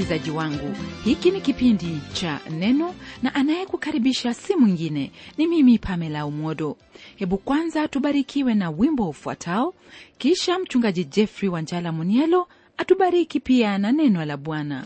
msikilizaji wangu hiki ni kipindi cha neno na anayekukaribisha si mwingine ni mimi pamela umodo hebu kwanza tubarikiwe na wimbo ufuatao kisha mchungaji jeffrey wanjala munielo atubariki pia na neno la bwana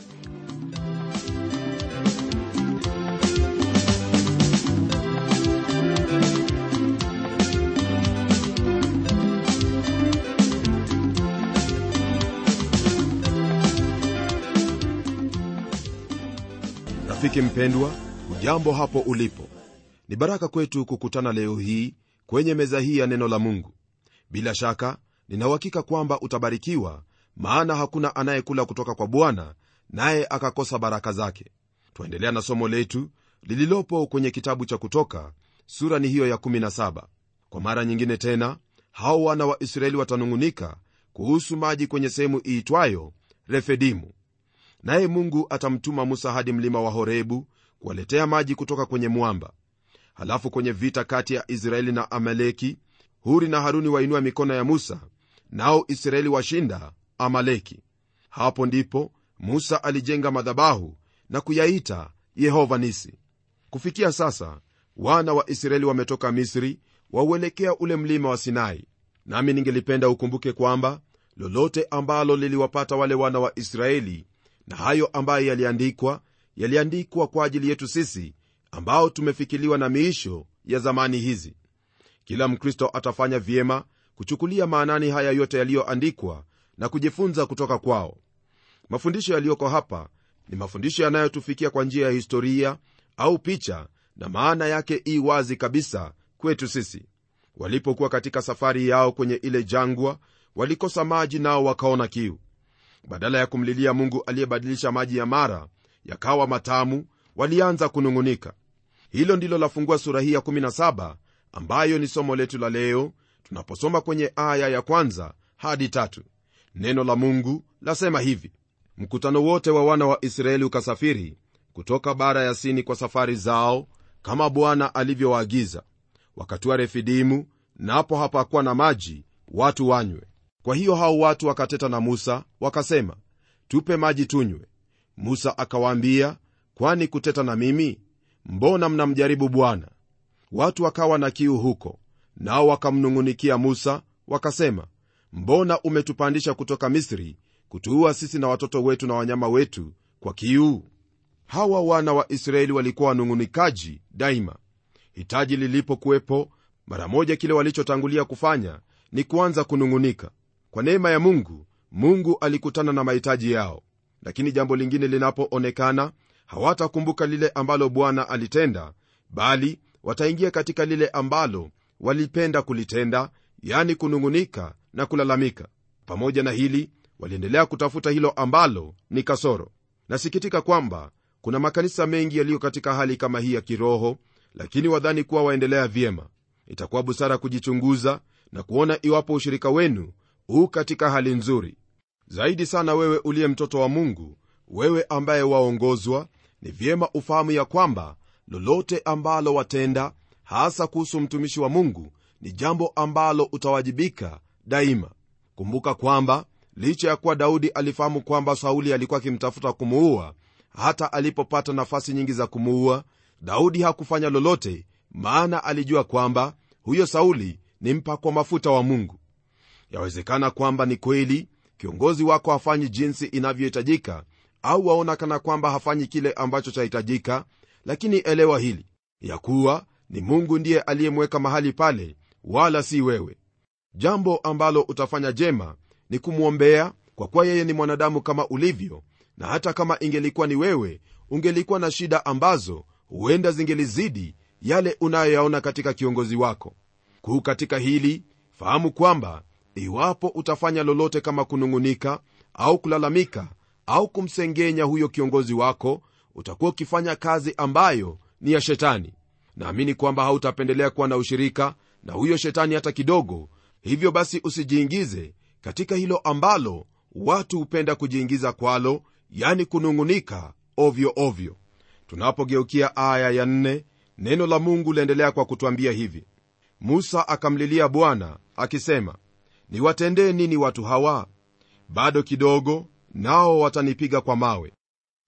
rafiki mpendwa ujambo hapo ulipo ni baraka kwetu kukutana leo hii kwenye meza hii ya neno la mungu bila shaka ninauhakika kwamba utabarikiwa maana hakuna anayekula kutoka kwa bwana naye akakosa baraka zake twaendelea na somo letu lililopo kwenye kitabu cha kutoka sura ni hiyo ya 17 kwa mara nyingine tena hao wana wa israeli watanung'unika kuhusu maji kwenye sehemu iitwayo refedimu naye mungu atamtuma musa hadi mlima wa horebu kuwaletea maji kutoka kwenye mwamba halafu kwenye vita kati ya israeli na amaleki huri na haruni wainua mikono ya musa nao israeli washinda amaleki hapo ndipo musa alijenga madhabahu na kuyaita yehova nisi kufikia sasa wana wa israeli wametoka misri wauelekea ule mlima wa sinai nami ningelipenda ukumbuke kwamba lolote ambalo liliwapata wale wana wa israeli na hayo ambayo yaliandikwa yaliandikwa kwa ajili yetu sisi ambao tumefikiliwa na miisho ya zamani hizi kila mkristo atafanya vyema kuchukulia maanani haya yote yaliyoandikwa na kujifunza kutoka kwao mafundisho yaliyoko hapa ni mafundisho yanayotufikia kwa njia ya historia au picha na maana yake ii wazi kabisa kwetu sisi walipokuwa katika safari yao kwenye ile jangwa walikosa maji nao wakaona kiu badala ya kumlilia mungu aliyebadilisha maji ya mara yakawa matamu walianza kunung'unika hilo ndilo lafungua sura hii ya 17 ambayo ni somo letu la leo tunaposoma kwenye aya ya kwanza hadi tatu neno la mungu lasema hivi mkutano wote wa wana wa israeli ukasafiri kutoka bara ya sini kwa safari zao kama bwana alivyowaagiza wakatua refidimu napo hapakuwa na maji watu wanywe kwa hiyo hao watu wakateta na musa wakasema tupe maji tunywe musa akawaambia kwani kuteta na mimi mbona mnamjaribu bwana watu wakawa na kiu huko nao wakamnung'unikia musa wakasema mbona umetupandisha kutoka misri kutuua sisi na watoto wetu na wanyama wetu kwa kiu hawa wana wa israeli walikuwa wanung'unikaji daima hitaji lilipokuwepo mara moja kile walichotangulia kufanya ni kuanza kunung'unika kwa neema ya mungu mungu alikutana na mahitaji yao lakini jambo lingine linapoonekana hawatakumbuka lile ambalo bwana alitenda bali wataingia katika lile ambalo walipenda kulitenda yani kunung'unika na kulalamika pamoja na hili waliendelea kutafuta hilo ambalo ni kasoro nasikitika kwamba kuna makanisa mengi yaliyo katika hali kama hii ya kiroho lakini wadhani kuwa waendelea vyema itakuwa busara kujichunguza na kuona iwapo ushirika wenu huu katika hali nzuri zaidi sana wewe uliye mtoto wa mungu wewe ambaye waongozwa ni vyema ufahamu ya kwamba lolote ambalo watenda hasa kuhusu mtumishi wa mungu ni jambo ambalo utawajibika daima kumbuka kwamba licha ya kuwa daudi alifahamu kwamba sauli alikuwa akimtafuta kumuua hata alipopata nafasi nyingi za kumuua daudi hakufanya lolote maana alijua kwamba huyo sauli ni mpakwa mafuta wa mungu yawezekana kwamba ni kweli kiongozi wako hafanyi jinsi inavyohitajika au waona kana kwamba hafanyi kile ambacho chahitajika lakini elewa hili ya kuwa ni mungu ndiye aliyemweka mahali pale wala si wewe jambo ambalo utafanya jema ni kumwombea kwa kuwa yeye ni mwanadamu kama ulivyo na hata kama ingelikuwa ni wewe ungelikuwa na shida ambazo huenda zingelizidi yale unayoyaona katika kiongozi wako kuu katika hili fahamu kwamba iwapo utafanya lolote kama kunung'unika au kulalamika au kumsengenya huyo kiongozi wako utakuwa ukifanya kazi ambayo ni ya shetani naamini kwamba hautapendelea kuwa na ushirika na huyo shetani hata kidogo hivyo basi usijiingize katika hilo ambalo watu hupenda kujiingiza kwalo yani kunung'unika ovyo ovyo tunapogeukia aya ya nne, neno la mungu liendelea kwa kutwambia hivi musa akamlilia bwana akisema niwatendee nini watu hawa bado kidogo nao watanipiga kwa mawe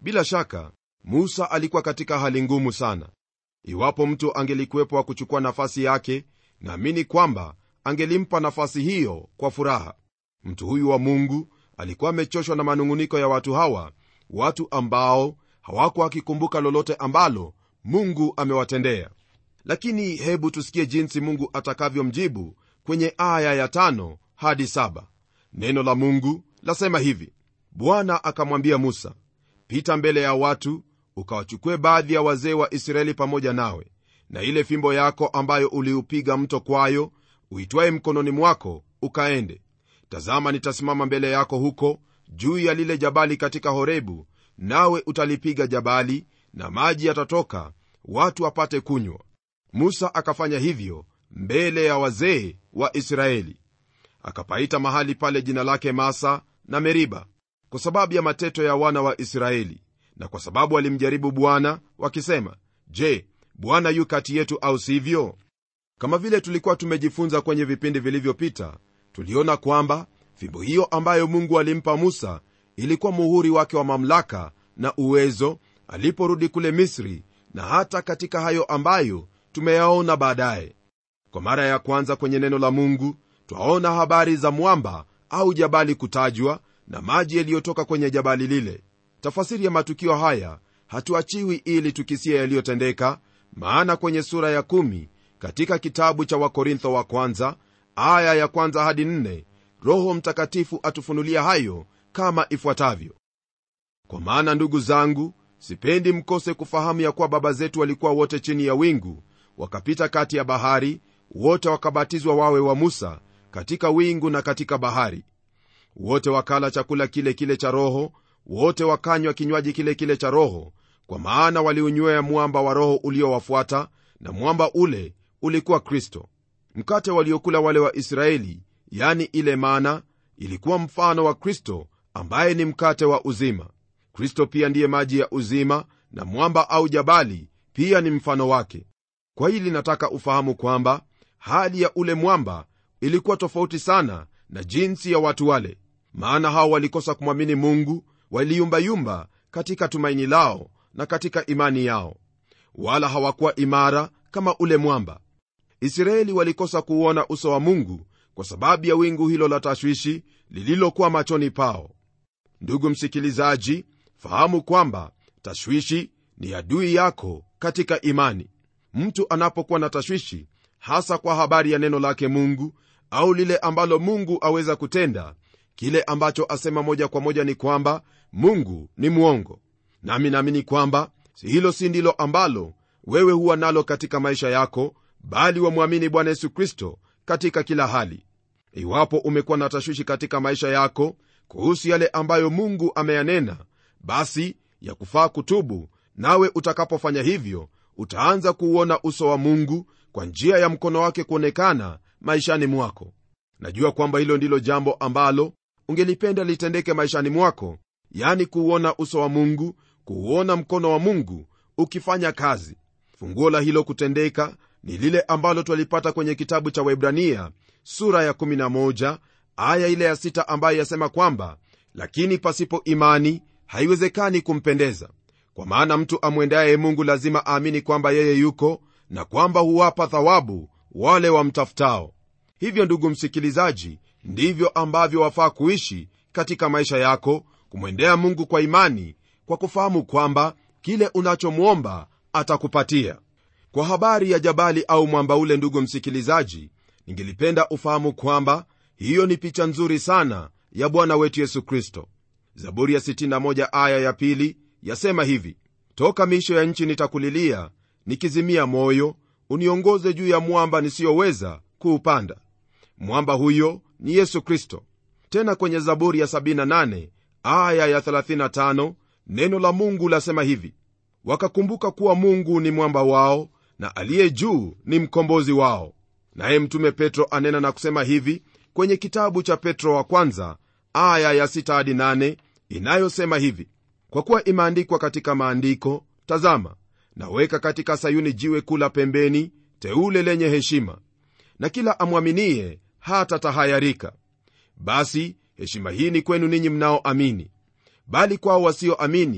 bila shaka musa alikuwa katika hali ngumu sana iwapo mtu angelikuwepo wa kuchukua nafasi yake naamini kwamba angelimpa nafasi hiyo kwa furaha mtu huyu wa mungu alikuwa amechoshwa na manung'uniko ya watu hawa watu ambao hawakuwa wakikumbuka lolote ambalo mungu amewatendea lakini hebu tusikie jinsi mungu atakavyomjibu kwenye aya ya tano hadi saba neno la mungu lasema hivi bwana akamwambia musa pita mbele ya watu ukawachukue baadhi ya wazee wa israeli pamoja nawe na ile fimbo yako ambayo uliupiga mto kwayo uitwaye mkononi mwako ukaende tazama nitasimama mbele yako huko juu ya lile jabali katika horebu nawe utalipiga jabali na maji yatatoka watu wapate kunywa musa akafanya hivyo mbele ya wazee wa israeli akapaita mahali pale jina lake masa na meriba kwa sababu ya mateto ya wana wa israeli na kwa sababu walimjaribu bwana wakisema je bwana yu kati yetu au sivyo kama vile tulikuwa tumejifunza kwenye vipindi vilivyopita tuliona kwamba fimbo hiyo ambayo mungu alimpa musa ilikuwa muhuri wake wa mamlaka na uwezo aliporudi kule misri na hata katika hayo ambayo tumeyaona baadaye kwa mara ya kwanza kwenye neno la mungu twaona habari za mwamba au jabali kutajwa na maji yaliyotoka kwenye jabali lile tafasiri ya matukio haya hatuachiwi ili tukisie yaliyotendeka maana kwenye sura ya kumi katika kitabu cha wakorintho wa kwanza aya ya kwanza hadi nne roho mtakatifu atufunulia hayo kama ifuatavyo kwa maana ndugu zangu sipendi mkose kufahamu ya kuwa baba zetu walikuwa wote chini ya wingu wakapita kati ya bahari wote wakabatizwa wawe wa musa katika wingu na katika bahari wote wakala chakula kile kile cha roho wote wakanywa kinywaji kile kile cha roho kwa maana waliunywea mwamba wa roho uliowafuata na mwamba ule ulikuwa kristo mkate waliokula wale wa israeli yani ile mana ilikuwa mfano wa kristo ambaye ni mkate wa uzima kristo pia ndiye maji ya uzima na mwamba au jabali pia ni mfano wake kwa hili nataka ufahamu kwamba hali ya ule mwamba ilikuwa tofauti sana na jinsi ya watu wale maana hao walikosa kumwamini mungu waliyumbayumba katika tumaini lao na katika imani yao wala hawakuwa imara kama ule mwamba israeli walikosa kuuona uso wa mungu kwa sababu ya wingu hilo la tashwishi lililokuwa machoni pao ndugu msikilizaji fahamu kwamba tashwishi ni adui yako katika imani mtu anapokuwa na tashwishi hasa kwa habari ya neno lake mungu au lile ambalo mungu aweza kutenda kile ambacho asema moja kwa moja ni kwamba mungu ni mwongo nami naamini kwamba hilo si ndilo ambalo wewe huwa nalo katika maisha yako bali wamwamini bwana yesu kristo katika kila hali iwapo umekuwa na tashwishi katika maisha yako kuhusu yale ambayo mungu ameyanena basi ya kufaa kutubu nawe utakapofanya hivyo utaanza kuuona uso wa mungu kwa njia ya mkono wake kuonekana maishani mwako najua kwamba hilo ndilo jambo ambalo ungelipenda litendeke maishani mwako yani kuuona uso wa mungu kuuona mkono wa mungu ukifanya kazi funguo la hilo kutendeka ni lile ambalo twalipata kwenye kitabu cha waibrania sura ya 11 aya ile ya 6 ambayo yasema kwamba lakini pasipo imani haiwezekani kumpendeza kwa maana mtu amwendaye mungu lazima aamini kwamba yeye yuko na kwamba huwapa thawabu wale wamtafutao hivyo ndugu msikilizaji ndivyo ambavyo wafaa kuishi katika maisha yako kumwendea mungu kwa imani kwa kufahamu kwamba kile unachomwomba atakupatia kwa habari ya jabali au mwamba ule ndugu msikilizaji ningelipenda ufahamu kwamba hiyo ni picha nzuri sana ya bwana wetu yesu kristo zaburi ya 61 aya ya pili yasema hivi toka miisho ya nchi nitakulilia nikizimia moyo uniongoze juu ya mwamba nisiyoweza kuupanda mwamba huyo ni yesu kristo tena kwenye zaburi ya 78 aya ya 35 neno la mungu lasema hivi wakakumbuka kuwa mungu ni mwamba wao na aliye juu ni mkombozi wao naye mtume petro anena na kusema hivi kwenye kitabu cha petro wa kwanza aya ya 6 hadi 8 inayosema hivi kwa kuwa imeandikwa katika maandiko tazama naweka katika sayuni jiwe kula pembeni teule lenye heshima na kila amwaminie hata tahayarika basi heshima hii ni kwenu ninyi mnaoamini bali kwao wasioamini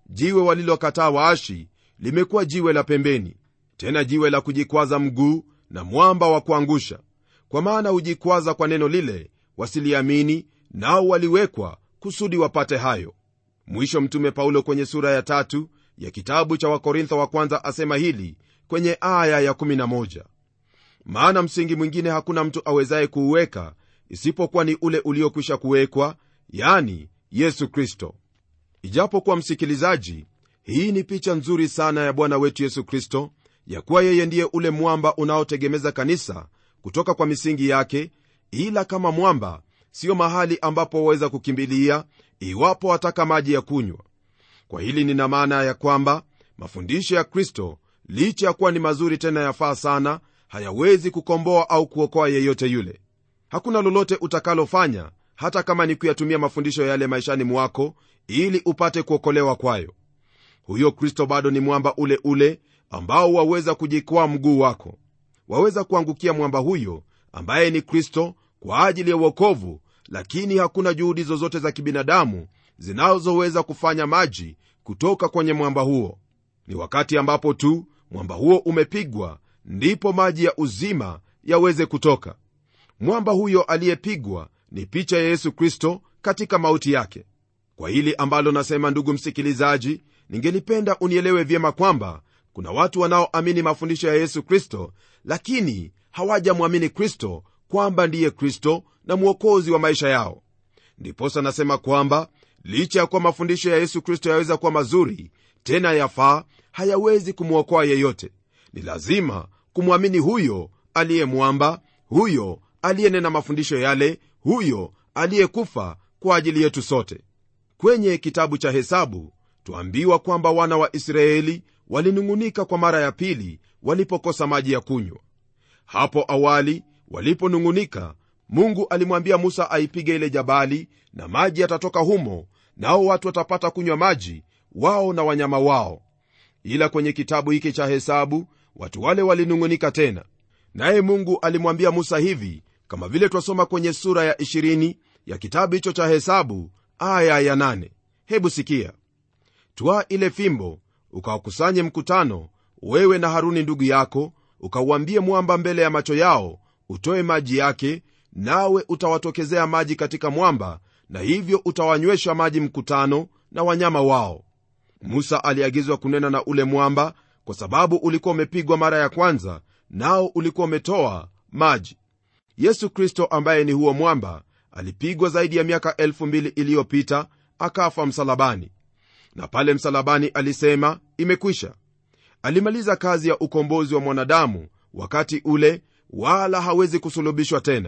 jiwe walilokataa waashi limekuwa jiwe la pembeni tena jiwe la kujikwaza mguu na mwamba wa kuangusha kwa maana hujikwaza kwa neno lile wasiliamini nao waliwekwa kusudi wapate hayo mwisho mtume paulo kwenye sura ya tatu ya kitabu cha wakorintho wa kwanza asema hili kwenye aya ya 11 maana msingi mwingine hakuna mtu awezaye kuuweka isipokuwa ni ule uliokwisha kuwekwa yani yesu kristo ijapokuwa msikilizaji hii ni picha nzuri sana ya bwana wetu yesu kristo ya kuwa yeye ndiye ule mwamba unaotegemeza kanisa kutoka kwa misingi yake ila kama mwamba siyo mahali ambapo waweza kukimbilia iwapo wataka maji ya kunywa kwa hili nina maana ya kwamba mafundisho ya kristo licha ya kuwa ni mazuri tena yafaa sana hayawezi kukomboa au kuokoa yeyote yule hakuna lolote utakalofanya hata kama ni kuyatumia mafundisho yale maishani mwako ili upate kuokolewa kwayo huyo kristo bado ni mwamba ule ule ambao waweza kujikwaa mguu wako waweza kuangukia mwamba huyo ambaye ni kristo kwa ajili ya uokovu lakini hakuna juhudi zozote za kibinadamu zinazoweza kufanya maji kutoka kwenye mwamba huo ni wakati ambapo tu mwamba huo umepigwa ndipo maji ya uzima yaweze kutoka mwamba huyo aliyepigwa ni picha ya yesu kristo katika mauti yake kwa hili ambalo nasema ndugu msikilizaji ningelipenda unielewe vyema kwamba kuna watu wanaoamini mafundisho ya yesu kristo lakini hawajamwamini kristo kwamba ndiye kristo na mwokozi wa maisha yao ndiposa nasema kwamba licha ya kuwa mafundisho ya yesu kristo yaweza kuwa mazuri tena yafaa hayawezi kumwokoa yeyote ni lazima kumwamini huyo aliyemwamba huyo aliyenena mafundisho yale huyo aliyekufa kwa ajili yetu sote kwenye kitabu cha hesabu twaambiwa kwamba wana wa israeli walinung'unika kwa mara ya pili walipokosa maji ya kunywa hapo awali waliponung'unika mungu alimwambia musa aipige ile jabali na maji yatatoka humo nao watu watapata kunywa maji wao na wanyama wao ila kwenye kitabu hiki cha hesabu watu wale walinung'unika tena naye mungu alimwambia musa hivi kama vile twasoma kwenye sura ya 20 ya kitabu hicho cha hesabu aya ya 8 hebu sikia twaa ile fimbo ukawakusanye mkutano wewe na haruni ndugu yako ukauambie mwamba mbele ya macho yao utoe maji yake nawe utawatokezea maji katika mwamba na hivyo utawanywesha maji mkutano na wanyama wao musa aliagizwa kunena na ule mwamba kwa sababu ulikuwa umepigwa mara ya kwanza nao ulikuwa umetoa maji yesu kristo ambaye ni huo mwamba alipigwa zaidi ya miaka elfu mbili iliyopita akafa msalabani na pale msalabani alisema imekwisha alimaliza kazi ya ukombozi wa mwanadamu wakati ule wala hawezi kusulubishwa tena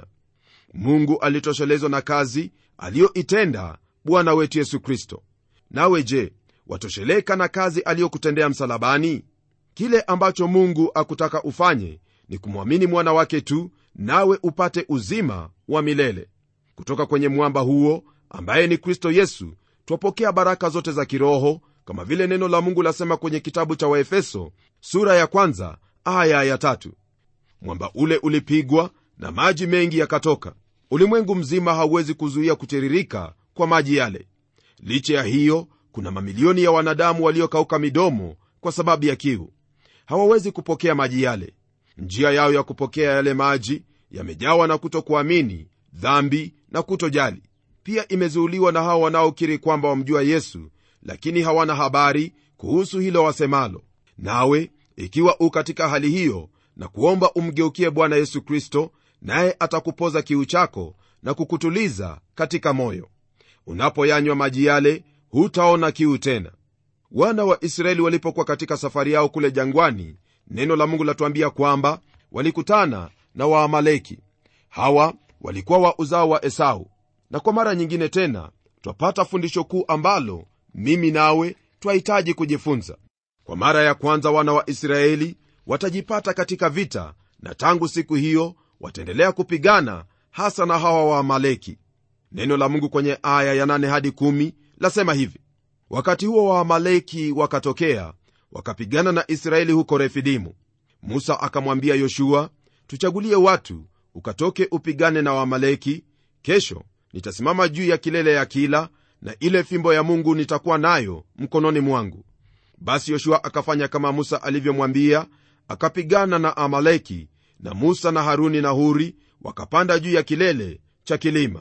mungu alitoshelezwa na kazi aliyoitenda bwana wetu yesu kristo nawe je watosheleka na kazi aliyokutendea msalabani kile ambacho mungu akutaka ufanye ni kumwamini mwana wake tu nawe upate uzima wa milele kutoka kwenye mwamba huo ambaye ni kristo yesu twapokea baraka zote za kiroho kama vile neno la mungu lasema kwenye kitabu cha waefeso sura ya kwanza aya ya tatu mwamba ule ulipigwa na maji mengi yakatoka ulimwengu mzima hauwezi kuzuia kutiririka kwa maji yale licha ya hiyo kuna mamilioni ya wanadamu waliokauka midomo kwa sababu ya kiu hawawezi kupokea maji yale njia yao ya kupokea yale maji yamejawa na kutokuamini dhambi na kutojali pia imezuuliwa na hao wanaokiri kwamba wamjua yesu lakini hawana habari kuhusu hilo wasemalo nawe ikiwa u katika hali hiyo na kuomba umgeukie bwana yesu kristo naye atakupoza kiu chako na kukutuliza katika moyo unapoyanywa maji yale hutaona kiu tena wana wa israeli walipokuwa katika safari yao kule jangwani neno la mungu latuambia kwamba walikutana na waamaleki hawa walikuwa wa uzao wa esau na kwa mara nyingine tena twapata fundisho kuu ambalo mimi nawe twahitaji kujifunza kwa mara ya kwanza wana wa israeli watajipata katika vita na tangu siku hiyo wataendelea kupigana hasa na hawa waamaleki neno la mungu kwenye aya ya 8 hadi 1 lasema hivi wakati huo waamaleki wakatokea wakapigana na israeli huko refidimu musa akamwambia yoshua tuchagulie watu ukatoke upigane na waamaleki kesho nitasimama juu ya kilele ya kila na ile fimbo ya mungu nitakuwa nayo mkononi mwangu basi yoshua akafanya kama musa alivyomwambia akapigana na amaleki na musa na haruni na huri wakapanda juu ya kilele cha kilima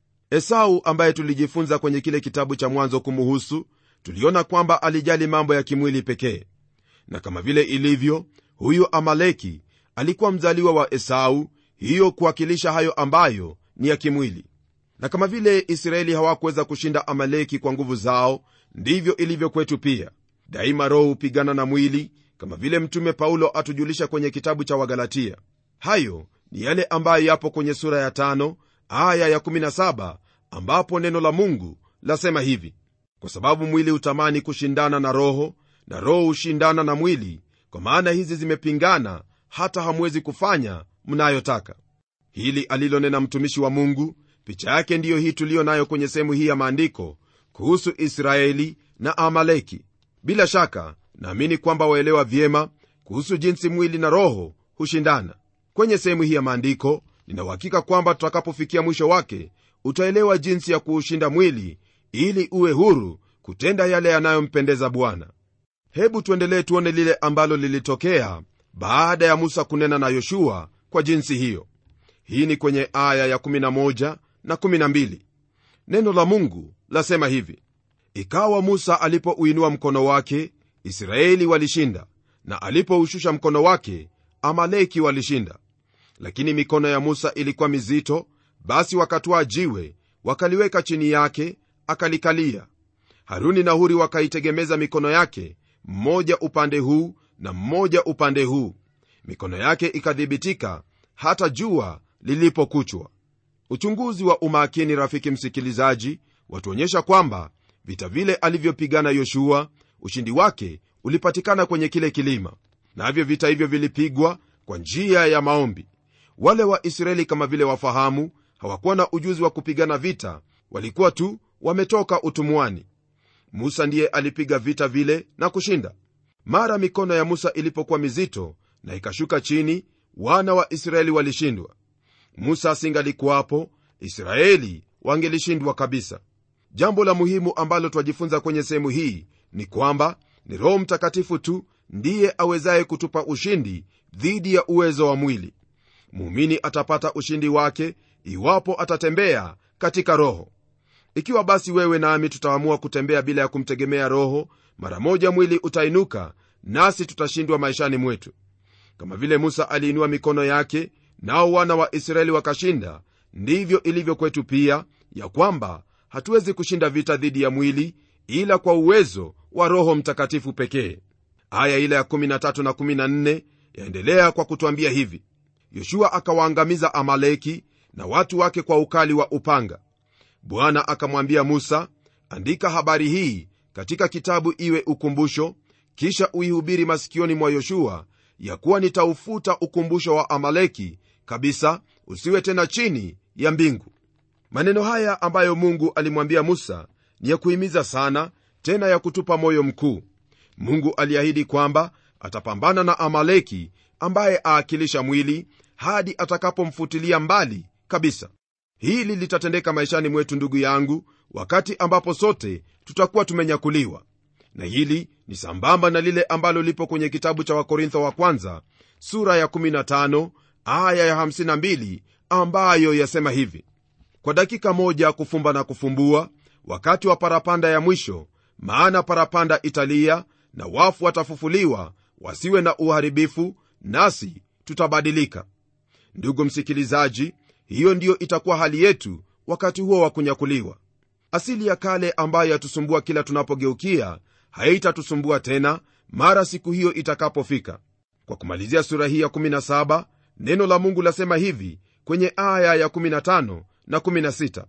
esau ambaye tulijifunza kwenye kile kitabu cha mwanzo kumuhusu tuliona kwamba alijali mambo ya kimwili pekee na kama vile ilivyo huyu amaleki alikuwa mzaliwa wa esau hiyo kuwakilisha hayo ambayo ni ya kimwili na kama vile israeli hawakuweza kushinda amaleki kwa nguvu zao ndivyo ilivyo kwetu pia daima roho hupigana na mwili kama vile mtume paulo atujulisha kwenye kitabu cha wagalatia hayo ni yale ambayo yapo kwenye sura ya tano aya ya17 ambapo neno la mungu lasema hivi kwa sababu mwili hutamani kushindana na roho na roho hushindana na mwili kwa maana hizi zimepingana hata hamwezi kufanya mnayotaka hili alilonena mtumishi wa mungu picha yake ndiyo hii tuliyo nayo kwenye sehemu hii ya maandiko kuhusu israeli na amaleki bila shaka naamini kwamba waelewa vyema kuhusu jinsi mwili na roho hushindana kwenye sehemu hii ya maandiko ninauhakika kwamba tutakapofikia mwisho wake utaelewa jinsi ya kuushinda mwili ili uwe huru kutenda yale yanayompendeza bwana hebu tuendelee tuone lile ambalo lilitokea baada ya musa kunena na yoshua kwa jinsi hiyo hii ni kwenye aya ya11 na 12 neno la mungu lasema hivi ikawa musa alipouinua mkono wake israeli walishinda na alipoushusha mkono wake amaleki walishinda lakini mikono ya musa ilikuwa mizito basi wakatwaa jiwe wakaliweka chini yake akalikalia haruni na huri wakaitegemeza mikono yake mmoja upande huu na mmoja upande huu mikono yake ikadhibitika hata jua lilipokuchwa uchunguzi wa umakini rafiki msikilizaji watuonyesha kwamba vita vile alivyopigana yoshua ushindi wake ulipatikana kwenye kile kilima navyo na vita hivyo vilipigwa kwa njia ya maombi wale wa israeli kama vile wafahamu hawakuwa na ujuzi wa kupigana vita walikuwa tu wametoka utumwani musa ndiye alipiga vita vile na kushinda mara mikono ya musa ilipokuwa mizito na ikashuka chini wana wa israeli walishindwa musa asingalikuwapo israeli wangelishindwa kabisa jambo la muhimu ambalo twajifunza kwenye sehemu hii ni kwamba ni roho mtakatifu tu ndiye awezaye kutupa ushindi dhidi ya uwezo wa mwili muumini atapata ushindi wake iwapo atatembea katika roho ikiwa basi wewe nami tutaamua kutembea bila ya kumtegemea roho mara moja mwili utainuka nasi tutashindwa maishani mwetu kama vile musa aliinua mikono yake nao wana wa israeli wakashinda ndivyo ilivyo kwetu pia ya kwamba hatuwezi kushinda vita dhidi ya mwili ila kwa uwezo wa roho mtakatifu pekee aya ile ya 13 na 14 yaendelea kwa kutwambia hivi yoshua akawaangamiza amaleki na watu wake kwa ukali wa upanga bwana akamwambia musa andika habari hii katika kitabu iwe ukumbusho kisha uihubiri masikioni mwa yoshua ya kuwa nitaufuta ukumbusho wa amaleki kabisa usiwe tena chini ya mbingu maneno haya ambayo mungu alimwambia musa ni ya kuhimiza sana tena ya kutupa moyo mkuu mungu aliahidi kwamba atapambana na amaleki ambaye aakilisha mwili hadi atakapomfutilia mbali kabisa hili litatendeka maishani mwetu ndugu yangu wakati ambapo sote tutakuwa tumenyakuliwa na hili ni sambamba na lile ambalo lipo kwenye kitabu cha wakorintho wa kwanza sura ya 15 aya ya 52 ambayo yasema hivi kwa dakika moja kufumba na kufumbua wakati wa parapanda ya mwisho maana parapanda italia na wafu watafufuliwa wasiwe na uharibifu nasi tutabadilika ndugu msikilizaji hiyo ndiyo itakuwa hali yetu wakati huo wa kunyakuliwa asili ya kale ambayo yatusumbua kila tunapogeukia haitatusumbua tena mara siku hiyo itakapofika kwa kumalizia sura hii ya 17 neno la mungu lasema hivi kwenye aya ya 15 na 16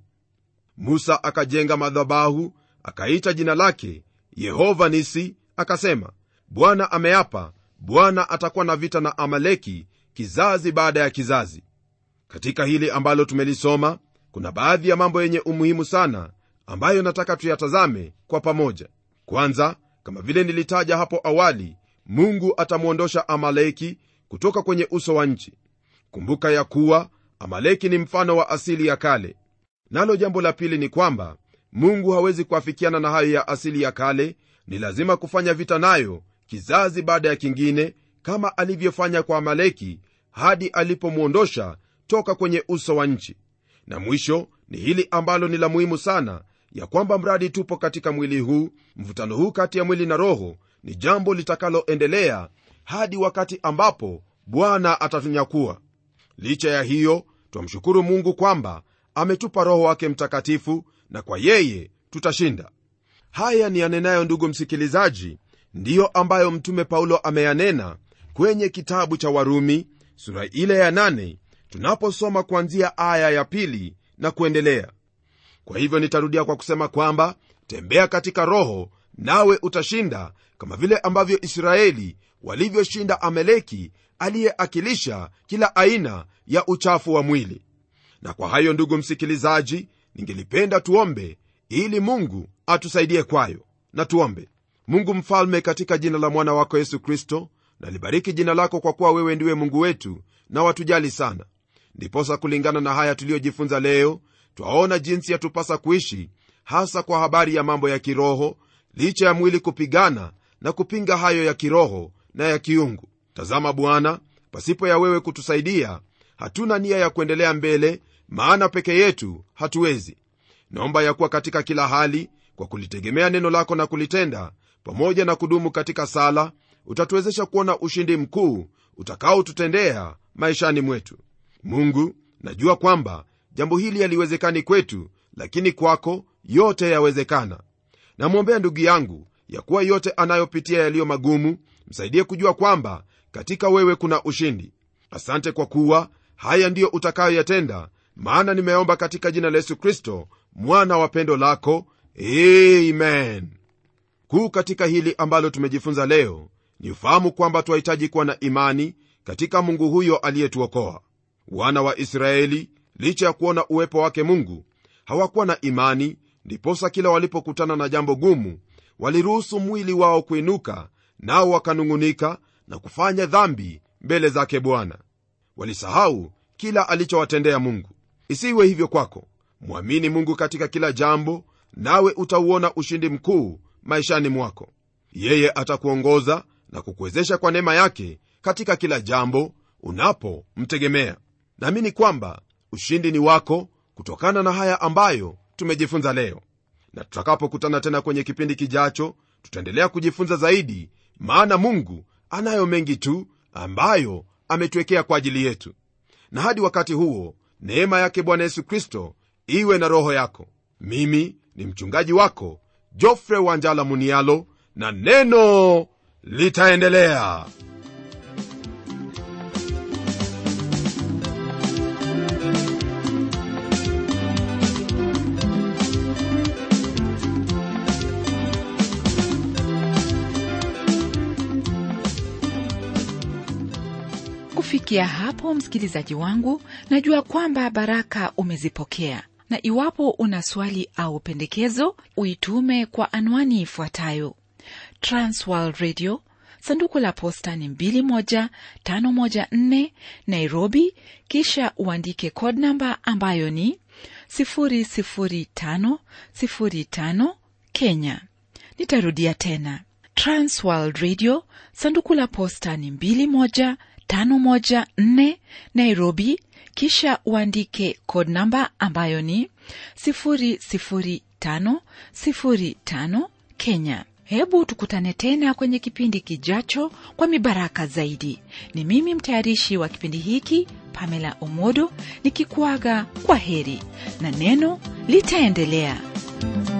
musa akajenga madhabahu akaita jina lake yehova nisi akasema bwana ameapa bwana atakuwa na vita na amaleki kizazi baada ya kizazi katika hili ambalo tumelisoma kuna baadhi ya mambo yenye umuhimu sana ambayo nataka tuyatazame kwa pamoja kwanza kama vile nilitaja hapo awali mungu atamwondosha amaleki kutoka kwenye uso wa nchi kumbuka ya kuwa amaleki ni mfano wa asili ya kale nalo jambo la pili ni kwamba mungu hawezi kuafikiana na hayo ya asili ya kale ni lazima kufanya vita nayo kizazi baada ya kingine kama alivyofanya kwa amaleki hadi alipomwondosha toka kwenye uso wa nchi na mwisho ni hili ambalo ni la muhimu sana ya kwamba mradi tupo katika mwili huu mvutano huu kati ya mwili na roho ni jambo litakaloendelea hadi wakati ambapo bwana atatunyakua licha ya hiyo twamshukuru mungu kwamba ametupa roho wake mtakatifu na kwa yeye tutashinda haya ni yanenayo ndugu msikilizaji ndiyo ambayo mtume paulo ameyanena kwenye kitabu cha warumi sura ile ya nane tunaposoma kuanzia aya ya pili na kuendelea kwa hivyo nitarudia kwa kusema kwamba tembea katika roho nawe utashinda kama vile ambavyo israeli walivyoshinda ameleki aliyeakilisha kila aina ya uchafu wa mwili na kwa hayo ndugu msikilizaji ningelipenda tuombe ili mungu atusaidie kwayo na tuombe mungu mfalme katika jina la mwana wako yesu kristo nalibariki jina lako kwa kuwa wewe ndiwe mungu wetu na watujali sana ndiposa kulingana na haya tuliyojifunza leo twaona jinsi yatupasa kuishi hasa kwa habari ya mambo ya kiroho licha ya mwili kupigana na kupinga hayo ya kiroho na ya kiungu tazama bwana pasipo ya wewe kutusaidia hatuna nia ya kuendelea mbele maana peke yetu hatuwezi naomba ya kuwa katika kila hali kwa kulitegemea neno lako na kulitenda pamoja na kudumu katika sala utatuwezesha kuona ushindi mkuu utakaotutendea maishani mwetu mungu najua kwamba jambo hili haliwezekani kwetu lakini kwako yote yawezekana namwombea ndugu yangu ya kuwa yote anayopitia yaliyo magumu msaidie kujua kwamba katika wewe kuna ushindi asante kwa kuwa haya ndiyo utakayoyatenda maana nimeomba katika jina la yesu kristo mwana wa pendo lako amen kuu katika hili ambalo tumejifunza leo ni ufahamu kwamba twahitaji kuwa na imani katika mungu huyo aliyetuokoa wana wa israeli licha ya kuona uwepo wake mungu hawakuwa na imani ndiposa kila walipokutana na jambo gumu waliruhusu mwili wao kuinuka nao wakanung'unika na kufanya dhambi mbele zake bwana walisahau kila alichowatendea mungu isiwe hivyo kwako mwamini mungu katika kila jambo nawe utauona ushindi mkuu maishani mwako yeye atakuongoza na kukuwezesha kwa neema yake katika kila jambo unapomtegemea naamini kwamba ushindi ni wako kutokana na haya ambayo tumejifunza leo na tutakapokutana tena kwenye kipindi kijacho tutaendelea kujifunza zaidi maana mungu anayo mengi tu ambayo ametuwekea kwa ajili yetu na hadi wakati huo neema yake bwana yesu kristo iwe na roho yako mimi ni mchungaji wako jofre wanjala munialo na neno litaendelea kufikia hapo msikilizaji wangu najua kwamba baraka umezipokea na iwapo una swali au pendekezo uitume kwa anwani ifuatayo transworld radio sanduku la posta ni 21514 nairobi kisha uandike code namba ambayo ni 00505 kenya nitarudia tena transworld radio sanduku la posta ni 21 514 Nairobi, kisha uandike code namba ambayo ni 00505 Kenya. Hebu tukutane tena kwenye kipindi kijacho kwa mibaraka zaidi. Ni mimi mtayarishi wa kipindi hiki Pamela Omodo nikikuaga kwa heri na neno litaendelea.